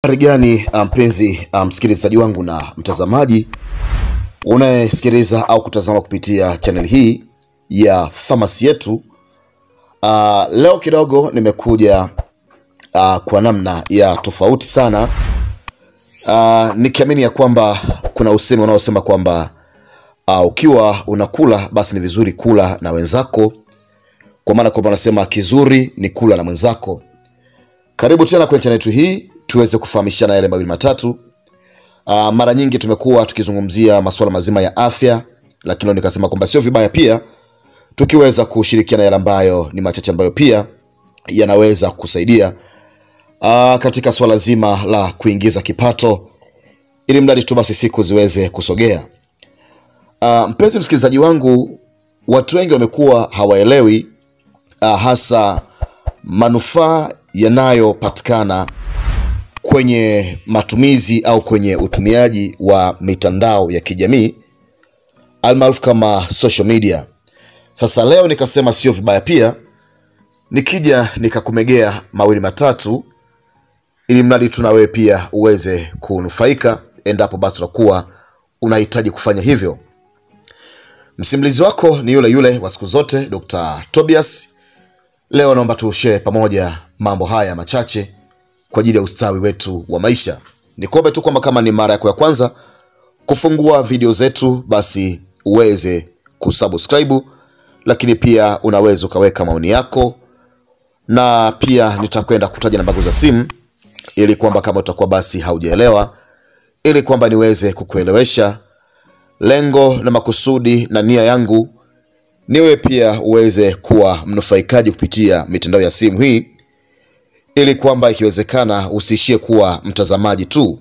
Habari gani mpenzi msikilizaji wangu na mtazamaji unayesikiliza au kutazama kupitia channel hii ya Famasi Yetu. Uh, leo kidogo nimekuja uh, kwa namna ya tofauti sana uh, nikiamini ya kwamba kuna usemi unaosema kwamba uh, ukiwa unakula basi ni vizuri kula na wenzako, kwa maana kwamba wanasema kizuri ni kula na mwenzako. Karibu tena kwenye channel yetu hii tuweze kufahamishana yale mawili matatu. Uh, mara nyingi tumekuwa tukizungumzia masuala mazima ya afya, lakini leo nikasema kwamba sio vibaya pia tukiweza kushirikiana yale ambayo ni machache ambayo pia yanaweza kusaidia uh, katika swala zima la kuingiza kipato, ili mradi tu basi siku ziweze kusogea. Uh, mpenzi msikilizaji wangu, watu wengi wamekuwa hawaelewi uh, hasa manufaa yanayopatikana kwenye matumizi au kwenye utumiaji wa mitandao ya kijamii almaarufu kama social media. Sasa leo nikasema sio vibaya pia nikija nikakumegea mawili matatu, ili mradi tu na wewe pia uweze kunufaika, endapo basi utakuwa unahitaji kufanya hivyo. Msimulizi wako ni yule yule wa siku zote, Dr. Tobias. Leo naomba tushare pamoja mambo haya machache kwa ajili ya ustawi wetu wa maisha. Nikuombe tu kwamba kama ni mara yako ya kwanza kufungua video zetu, basi uweze kusubscribe, lakini pia unaweza ukaweka maoni yako, na pia nitakwenda kutaja namba za simu ili kwamba kama utakuwa basi haujaelewa, ili kwamba niweze kukuelewesha. Lengo na makusudi na nia yangu niwe pia uweze kuwa mnufaikaji kupitia mitandao ya simu hii ili kwamba ikiwezekana usiishie kuwa mtazamaji tu.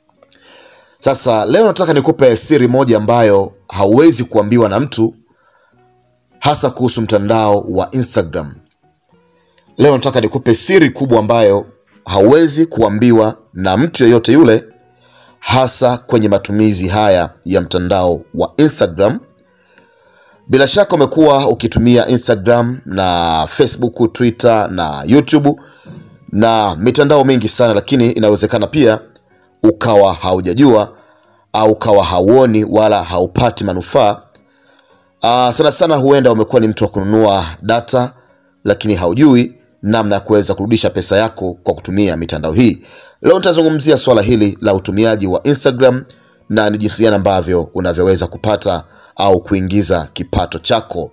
Sasa leo nataka nikupe siri moja ambayo hauwezi kuambiwa na mtu, hasa kuhusu mtandao wa Instagram. Leo nataka nikupe siri kubwa ambayo hauwezi kuambiwa na mtu yeyote yule, hasa kwenye matumizi haya ya mtandao wa Instagram. Bila shaka umekuwa ukitumia Instagram na Facebook, Twitter na YouTube na mitandao mingi sana, lakini inawezekana pia ukawa haujajua au ukawa hauoni wala haupati manufaa. Uh, sana sana huenda umekuwa ni mtu wa kununua data, lakini haujui namna ya kuweza kurudisha pesa yako kwa kutumia mitandao hii. Leo nitazungumzia swala hili la utumiaji wa Instagram na ni jinsi gani ambavyo unavyoweza kupata au kuingiza kipato chako.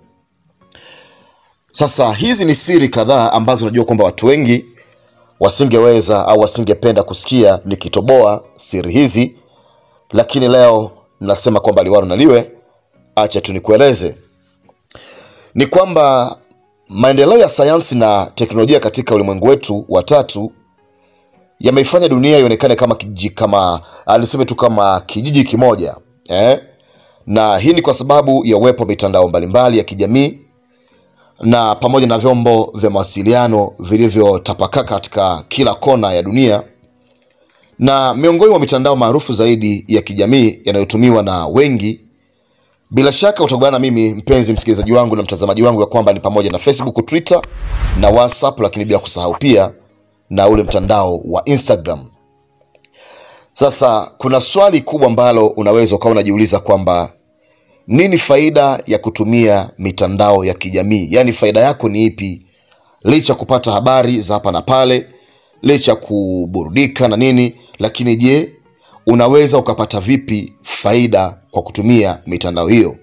Sasa hizi ni siri kadhaa ambazo unajua kwamba watu wengi wasingeweza au wasingependa kusikia nikitoboa siri hizi, lakini leo nasema kwamba liwalo na liwe, acha tu nikueleze. Ni kwamba maendeleo ya sayansi na teknolojia katika ulimwengu wetu wa tatu yameifanya dunia ionekane kama kijiji, kama aliseme tu kama kijiji kimoja eh? na hii ni kwa sababu ya uwepo wa mitandao mbalimbali ya kijamii na pamoja na vyombo vya mawasiliano vilivyotapakaa katika kila kona ya dunia. Na miongoni mwa mitandao maarufu zaidi ya kijamii yanayotumiwa na wengi, bila shaka utakubaliana na mimi mpenzi msikilizaji wangu na mtazamaji wangu, ya kwamba ni pamoja na Facebook, Twitter na WhatsApp, lakini bila kusahau pia na ule mtandao wa Instagram. Sasa kuna swali kubwa ambalo unaweza ukawa unajiuliza kwamba nini faida ya kutumia mitandao ya kijamii? Yaani faida yako ni ipi, licha ya kupata habari za hapa na pale, licha ya kuburudika na nini, lakini je, unaweza ukapata vipi faida kwa kutumia mitandao hiyo?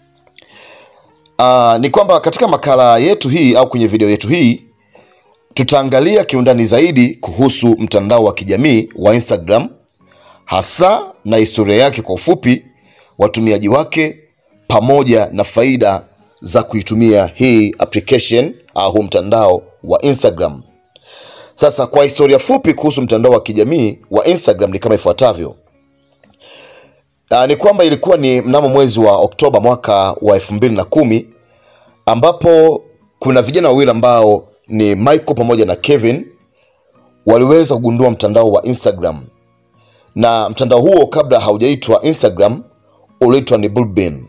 Aa, ni kwamba katika makala yetu hii au kwenye video yetu hii tutaangalia kiundani zaidi kuhusu mtandao wa kijamii wa Instagram, hasa na historia yake kwa ufupi, watumiaji wake pamoja na faida za kuitumia hii application au huu mtandao wa Instagram. Sasa kwa historia fupi kuhusu mtandao wa kijamii wa Instagram ni kama ifuatavyo. Aa, ni kwamba ilikuwa ni mnamo mwezi wa Oktoba mwaka wa elfu mbili na kumi ambapo kuna vijana wawili ambao ni Michael pamoja na Kevin waliweza kugundua mtandao wa Instagram, na mtandao huo kabla haujaitwa Instagram uliitwa ni Bullbean.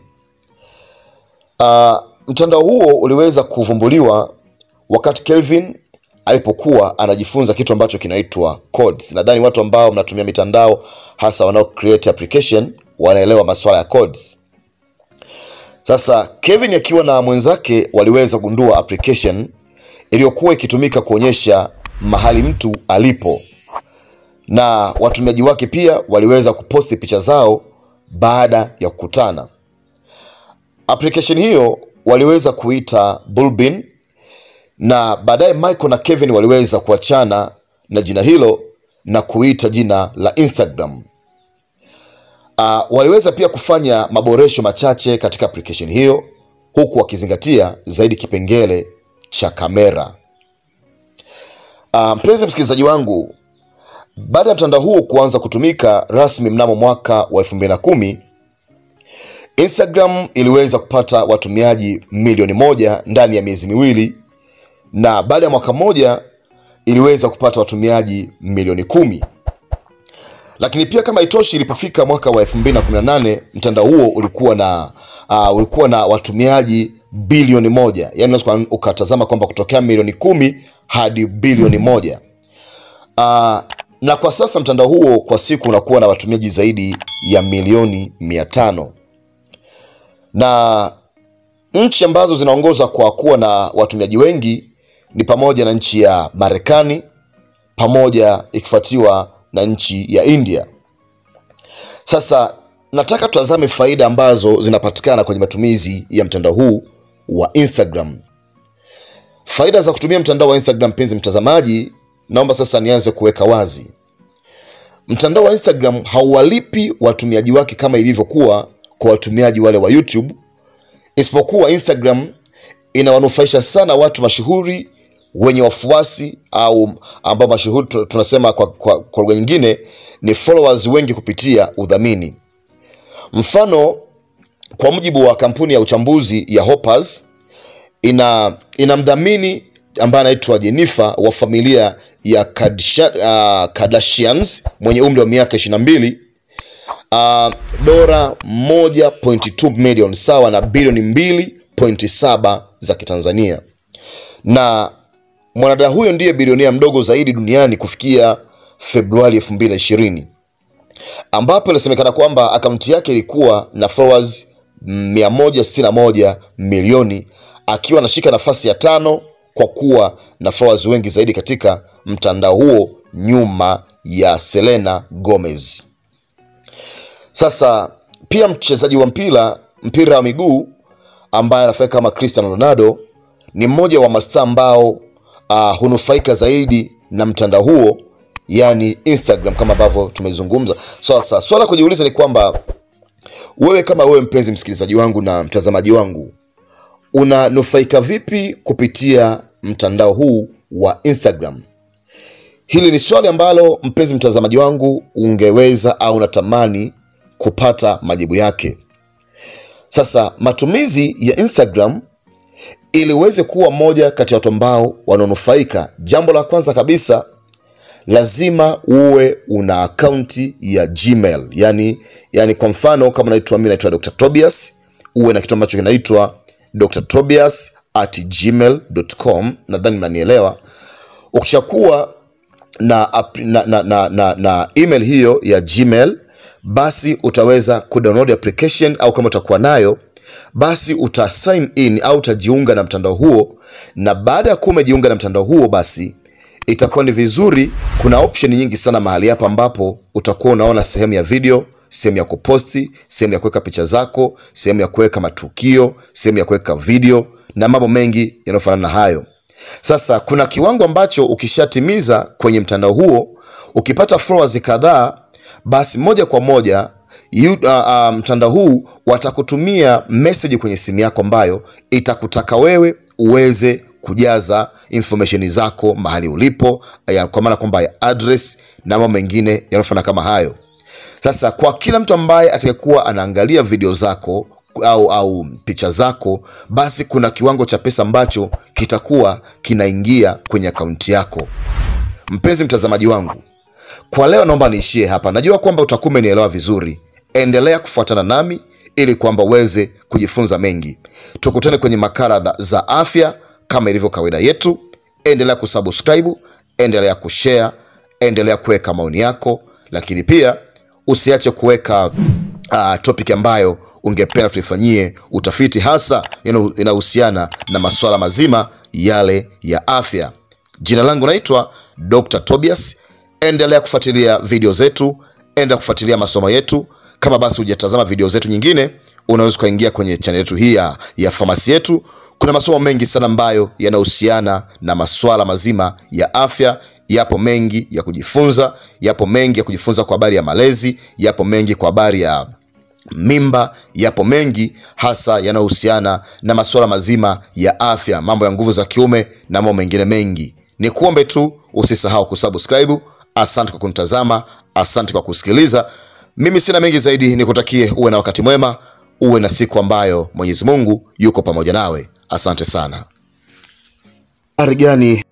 Uh, mtandao huo uliweza kuvumbuliwa wakati Kelvin alipokuwa anajifunza kitu ambacho kinaitwa codes. Nadhani watu ambao mnatumia mitandao hasa wanao create application wanaelewa masuala ya codes. Sasa Kevin akiwa na mwenzake waliweza gundua application iliyokuwa ikitumika kuonyesha mahali mtu alipo, na watumiaji wake pia waliweza kuposti picha zao baada ya kukutana. Application hiyo waliweza kuita Bullbin, na baadaye Michael na Kevin waliweza kuachana na jina hilo na kuita jina la Instagram. Uh, waliweza pia kufanya maboresho machache katika application hiyo huku wakizingatia zaidi kipengele cha kamera. Uh, mpenzi msikilizaji wangu, baada ya mtandao huo kuanza kutumika rasmi mnamo mwaka wa 2010, Instagram iliweza kupata watumiaji milioni moja ndani ya miezi miwili na baada ya mwaka mmoja iliweza kupata watumiaji milioni kumi lakini pia kama itoshi, ilipofika mwaka wa 2018 mtandao huo ulikuwa na uh, ulikuwa na watumiaji bilioni moja, yaani unaweza ukatazama kwamba kutokea milioni kumi hadi bilioni moja. Uh, na kwa sasa mtandao huo kwa siku unakuwa na watumiaji zaidi ya milioni mia tano na nchi ambazo zinaongoza kwa kuwa na watumiaji wengi ni pamoja na nchi ya Marekani pamoja ikifuatiwa na nchi ya India. Sasa nataka tutazame faida ambazo zinapatikana kwenye matumizi ya mtandao huu wa Instagram. Faida za kutumia mtandao wa Instagram, mpenzi mtazamaji, naomba sasa nianze kuweka wazi. Mtandao wa Instagram hauwalipi watumiaji wake kama ilivyokuwa kwa watumiaji wale wa YouTube, isipokuwa Instagram inawanufaisha sana watu mashuhuri wenye wafuasi au ambao mashuhuri tunasema kwa, kwa, kwa lugha nyingine ni followers wengi kupitia udhamini. Mfano, kwa mujibu wa kampuni ya uchambuzi ya Hoppers ina ina mdhamini ambaye anaitwa Jennifer wa familia ya Kardashians mwenye umri wa miaka 22 uh, dola 1.2 milioni sawa na bilioni 2.7 za Kitanzania na mwanadada huyo ndiye bilionea mdogo zaidi duniani kufikia Februari 2020 ambapo inasemekana kwamba akaunti yake ilikuwa na followers 161 milioni akiwa anashika nafasi ya tano kwa kuwa na followers wengi zaidi katika mtandao huo nyuma ya Selena Gomez. Sasa pia mchezaji wa mpira mpira wa miguu ambaye anafahamika kama Cristiano Ronaldo ni mmoja wa mastaa ambao uh, hunufaika zaidi na mtandao huo yani Instagram kama ambavyo tumezungumza. Sasa so, swala kujiuliza ni kwamba wewe kama wewe mpenzi msikilizaji wangu na mtazamaji wangu unanufaika vipi kupitia mtandao huu wa Instagram? Hili ni swali ambalo mpenzi mtazamaji wangu ungeweza au unatamani kupata majibu yake. Sasa matumizi ya Instagram ili uweze kuwa moja kati ya watu ambao wanaonufaika, jambo la kwanza kabisa lazima uwe una akaunti ya Gmail. Yani, yani kwa mfano kama naitwa mimi naitwa Dr. Tobias, uwe na kitu ambacho kinaitwa Dr. Tobias at gmail.com. Nadhani mnanielewa. Ukishakuwa na, na, na, na, na, na email hiyo ya Gmail, basi utaweza kudownload application au kama utakuwa nayo basi uta sign in au utajiunga na mtandao huo, na baada ya kuwa umejiunga na mtandao huo, basi itakuwa ni vizuri. Kuna option nyingi sana mahali hapa, ambapo utakuwa unaona sehemu ya video, sehemu ya kuposti, sehemu ya kuweka picha zako, sehemu ya kuweka matukio, sehemu ya kuweka video na mambo mengi yanayofanana na hayo. Sasa kuna kiwango ambacho ukishatimiza kwenye mtandao huo, ukipata followers kadhaa, basi moja kwa moja You, uh, uh, mtandao huu watakutumia message kwenye simu yako ambayo itakutaka wewe uweze kujaza information zako mahali ulipo, ya, kwa maana kwamba ya address na mambo mengine yanayofanana kama hayo. Sasa kwa kila mtu ambaye atakayekuwa anaangalia video zako au, au picha zako, basi kuna kiwango cha pesa ambacho kitakuwa kinaingia kwenye akaunti yako. Mpenzi mtazamaji wangu, kwa leo naomba niishie hapa. Najua kwamba utakuwa umenielewa vizuri. Endelea kufuatana nami ili kwamba uweze kujifunza mengi. Tukutane kwenye makala za afya kama ilivyo kawaida yetu. endelea kusubscribe, endelea kushare, endelea kuweka maoni yako, lakini pia usiache kuweka uh, topic ambayo ungependa tuifanyie utafiti, hasa ino- inahusiana na masuala mazima yale ya afya. Jina langu naitwa Dr. Tobias. Endelea kufuatilia video zetu, endelea kufuatilia masomo yetu. Kama basi hujatazama video zetu nyingine, unaweza ukaingia kwenye channel yetu hii ya, ya famasi yetu. Kuna masomo mengi sana ambayo yanahusiana na masuala mazima ya afya. Yapo mengi ya kujifunza, yapo mengi ya kujifunza kwa habari ya malezi, yapo mengi kwa habari ya mimba yapo mengi hasa yanayohusiana na masuala mazima ya afya, mambo ya nguvu za kiume na mambo mengine mengi. Ni kuombe tu usisahau kusubscribe. Asante kwa kunitazama, asante kwa kusikiliza. Mimi sina mengi zaidi, nikutakie uwe na wakati mwema, uwe na siku ambayo Mwenyezi Mungu yuko pamoja nawe. Asante sana. Habari gani